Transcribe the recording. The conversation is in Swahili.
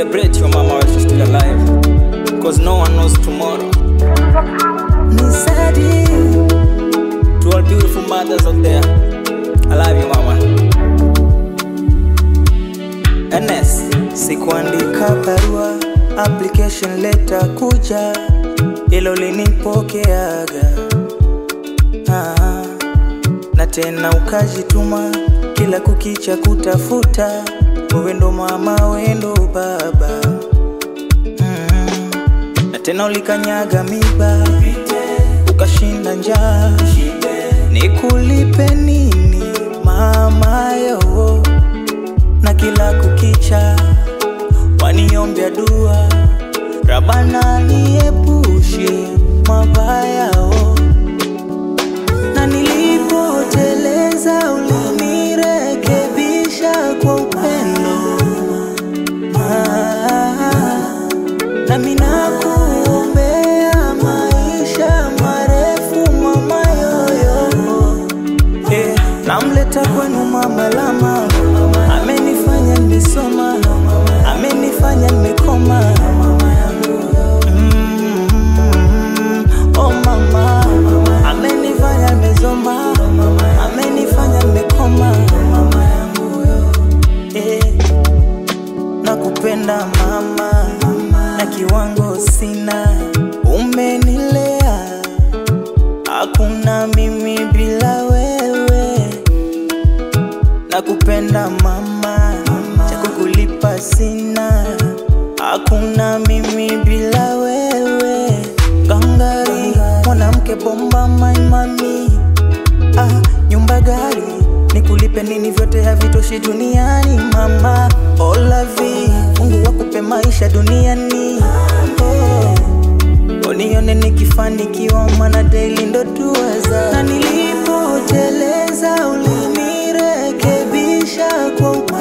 Celebrate your mama while she's still alive. Cause no one knows tomorrow. Nisadi To all beautiful mothers out there, I love you mama. NS, sikuandika barua, application letter kuja, ilo linipokeaga ah, na tena ukajituma kila kukicha kutafuta, wewe ndo mama, wewe ndo baba mm, na tena ulikanyaga miba ukashinda njaa, nikulipe nini mama yo na kila kukicha waniombea dua, Rabana niepushe mabayao, na nilipoteleza ulinirekebisha kwa upendo ah, nami nakuombea maisha marefu mama yoyo Eh, namleta kwenu mama la mama, amenifanya nimesoma, amenifanya nimekoma. Mm, oh mama, amenifanya nimezoma, amenifanya nimekoma. Eh, nakupenda mama, na kiwango sina, umenilea Hakuna mimi bila wewe, nakupenda mama, cha kukulipa sina. Hakuna mimi bila wewe, gangari mwanamke bomba, my mami, ah, nyumba gari nikulipe nini? Vyote havitoshi duniani mama, olavi Mungu wakupe maisha duniani oh. Unione nikifanikiwa mana daily ndo dua za na nilipoteleza ulinirekebisha kwa upendo